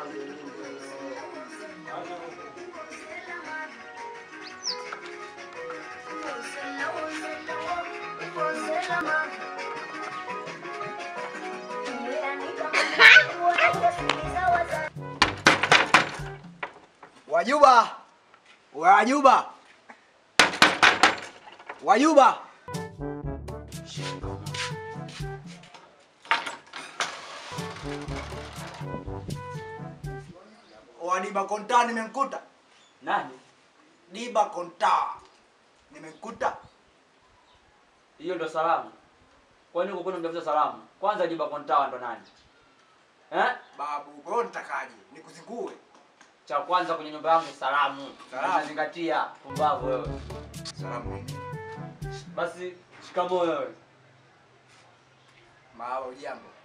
Wajuba! Wajuba! Wajuba! Wadiba konta nimemkuta. Nani? Diba konta. Nimemkuta. Hiyo ndo salamu. Kwani uko kuna mtafuta salamu? Kwanza jiba kontawa ndo nani? Eh? Babu, kwa hiyo nitakaje? Nikuzingue. Cha kwanza kwenye nyumba yangu salamu. Salamu. Unazingatia pumbavu wewe. Salamu nini? Basi shikamoo wewe. Maawa ujambo.